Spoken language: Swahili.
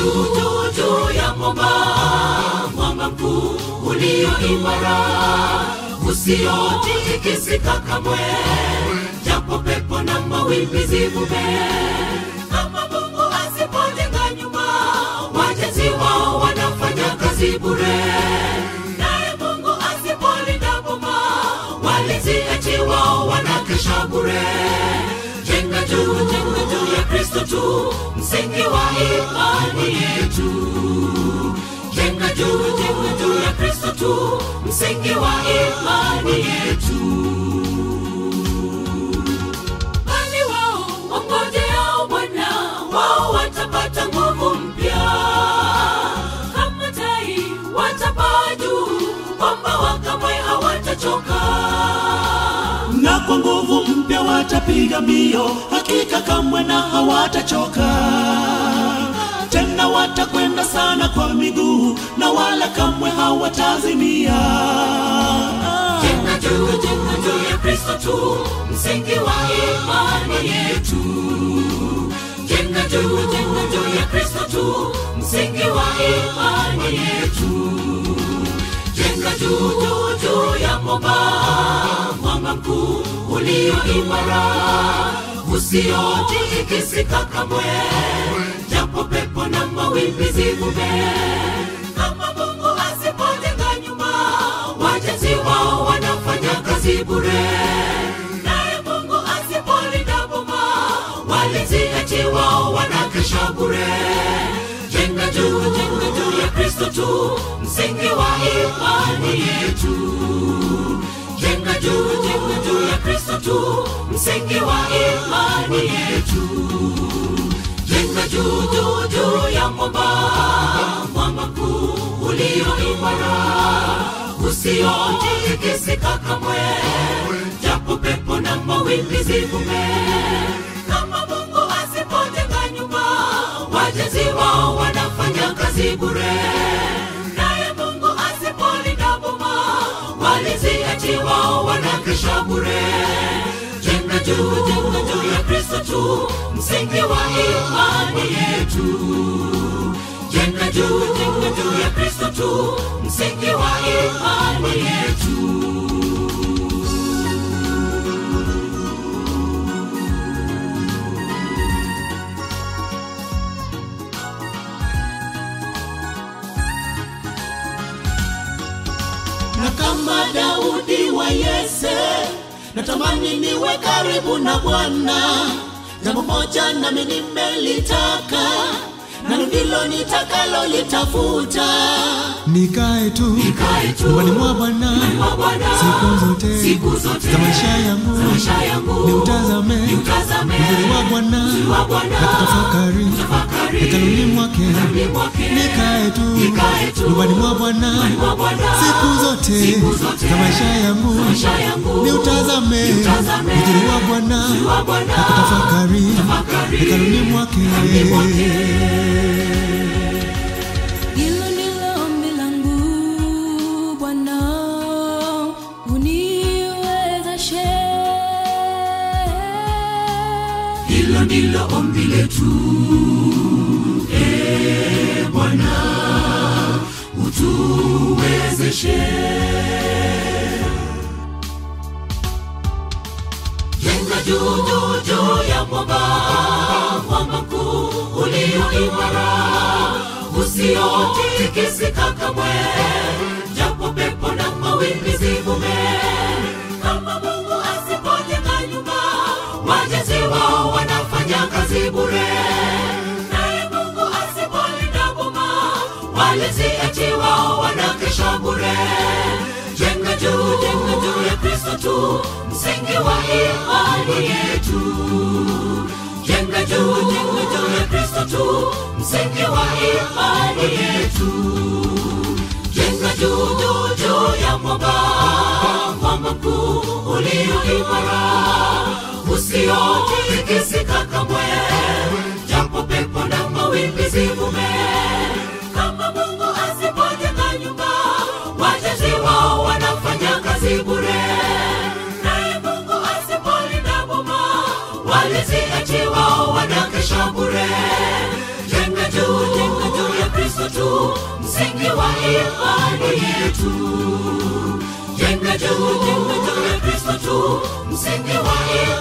juu juu juu ya mwamba mwamba mkuu ulio imara usiotikisika kamwe japo pepo na mawimbi zivume kama mungu asipojenga nyuma wajenzi wao wanafanya kazi bure naye mungu asipolinda boma walinzi eti wao wanakesha bure jenga juu jenga juu ya kristo tu msingi wa imani yetu jenga juu jenga juu ya kristo tu msingi wa imani yetu bali wao wangojeao bwana wao watapata nguvu mpya kama tai watapaa juu kwamba wakamwe hawatachoka na kwa nguvu mpya watapiga mbio hakika kamwe na hawatachoka tena watakwenda sana kwa miguu na wala kamwe hawatazimia jenga juu jenga juu ya kristo tu msingi wa imani yetu jenga juu jenga juu ya kristo tu msingi wa imani yetu jenga juu juu juu ya mwamba mwamba mkuu ulio imara usiotikisika kamwe japo pepo na mawimbi zivume kama mungu asipojenga nyuma wajenzi wao wanafanya kazi bure naye mungu asipolinda boma walinzi eti wao wanakesha bure jenga juu jenga juu ya kristo tu msingi wa imani yetu jenga juu jenga juu ya kristo tu msingi wa imani yetu jenga juu juu juu ya mwamba mwamba mkuu ulio imara usiotikisika kamwe japo pepo na mawimbi zivume kama mungu asipojenga nyuma wajenzi wao wanafanya kazi bure naye mungu asipolinda boma walinzi eti wao wanakesha bure jenga juu jenga juu ya kristo tu msingi wa imani yetu jenga juu jenga juu ya kristo tu msingi wa imani yetu na kama daudi wa yese natamani niwe karibu na bwana jambo moja nami nimelitaka nalo ndilo nitakalo litafuta nikae tu Nikae tu nyumbani mwa Bwana mwa Bwana siku zote siku zote za maisha yangu maisha yangu niutazame niutazame uzuri wa Bwana wa Bwana na kutafakari tafakari hekaluni mwake hekaluni mwake nikae tu Nikae tu nyumbani mwa Bwana mwa Bwana siku zote siku zote za maisha yangu maisha yangu niutazame Niutazame uzuri wa Bwana wa Bwana na kutafakari tafakari hekaluni mwake Hilo ndilo ombi langu Bwana, uniwezeshe. hilo ndilo ombi letu e bwana utuwezeshe jenga juu juu juu ya mwamba mwamba mkuu ulio imara usiotikisika kamwe japo pepo na mawimbi zivume kama mungu asipojenga nyumba wajenzi wao wanafanya kazi bure naye mungu asipolinda boma walinzi eti wao wanakesha bure jenga juu jenga juu ya kristo tu msingi wa imani yetu jenga juu jenga juu ya kristo tu msingi wa imani yetu jenga juu juu juu ya mwamba mwamba mkuu ulio imara usiotikisika kamwe japo pepo na mawimbi zivume kama mungu asipojenga nyumba wajenzi wao wanafanya kazi bure naye mungu asipolinda boma walinzi eti wao wanakesha bure jenga juu jenga juu tu msingi wa imani yetu jenga juu jenga juu ya kristo tu msingi wa imani